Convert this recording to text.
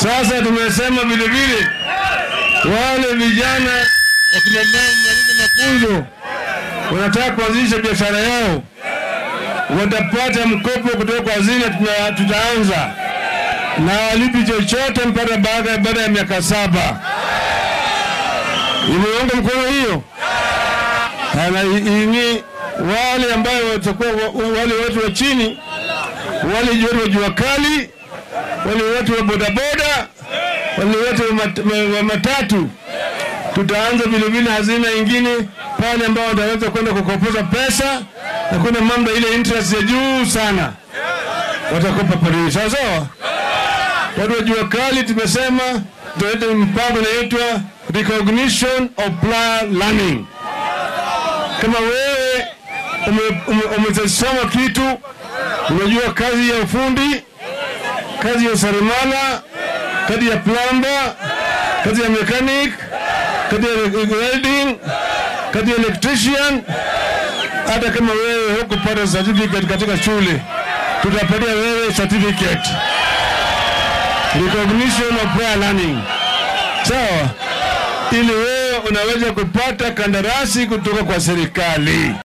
Sasa tumesema vile vile wale vijana wakina mama maliza mafunzo wanataka kuanzisha biashara yao watapata mkopo kutoka kwa hazina, tuna- tutaanza na walipi chochote mpaka baada baada ya miaka saba. Imeunga mkono hiyo Ana- i- ini wale ambayo watakuwa wa- wale watu wa chini, wale watu wa jua kali, wale watu wa bodaboda, wale watu wa mat- ma- wa matatu, tutaanza vile vile hazina ingine pale ambao wataweza kwenda kukopesha pesa na kuna mambo ile interest ya juu sana, watakopa pale, sawa sawa. Watu wa jua kali tumesema tutaleta mpango inaitwa recognition of prior learning. Kama wewe ume- ume- umesoma kitu, unajua kazi ya ufundi, kazi ya useremala, kazi ya plumber, kazi ya mechanic, kazi ya welding, kazi ya electrician, hata kama wewe hukupata certificate katika shule, tutapatia wewe certificate recognition of prior learning, sawa, ili wewe unaweza kupata kandarasi kutoka kwa serikali.